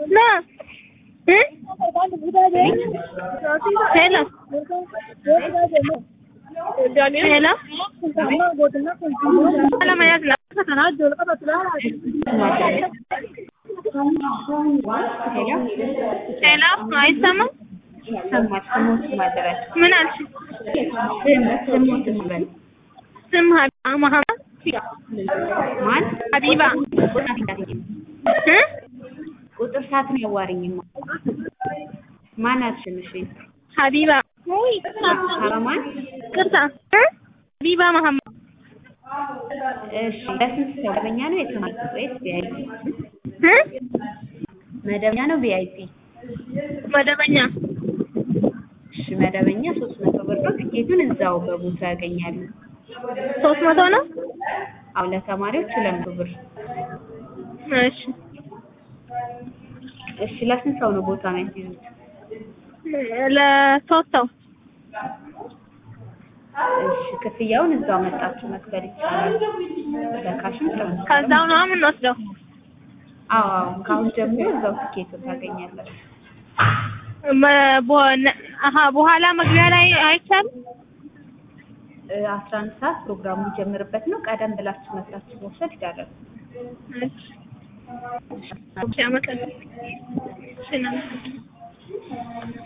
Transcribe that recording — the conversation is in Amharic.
ና እ ሄሎ ሄሎ ለመያዝ ነው ሄሎ አይሰማም ይሰማል። ስሞት ማድረግ ምን አልሽ ስም ስሞት ማድረግ ስም ሀቢባ መሀመድ ማን ሀቢባ እ ቁጥር ሰዓት ነው ያዋሪኝማ ማን አልሽምሽ ሀቢባ ሀረማን ቅርታ እ ሀቢባ መሀመድ እሺ ለስንት ሰው መደበኛ ነው የተማሪ ወይስ ቪአይፒ እ መደበኛ ነው ቪአይፒ መደበኛ እሺ መደበኛ ሶስት መቶ ብር ነው ትኬቱን እዛው በቦታ ያገኛሉ ሶስት መቶ ነው አዎ ለተማሪዎች ሁለት መቶ ብር እሺ እሺ ለስንት ሰው ነው ቦታ የሚያስይዙት ለሶስት ሰው እሺ ክፍያውን እዛው መጣችሁ መክፈል ይቻላል በካሽም ትራንስፈር ከዛው ነው የምንወስደው አዎ አዎ ከአሁን ጀምሮ እዛው ትኬቱን ታገኛላችሁ መ- በ- አሀ በኋላ መግቢያ ላይ አይቻልም አስራ አንድ ሰዓት ፕሮግራሙ የሚጀምርበት ነው ቀደም ብላችሁ መጥታችሁ መውሰድ ይቻላል እሺ እሺ አመሰግናለሁ እሺ እናመሰግናለን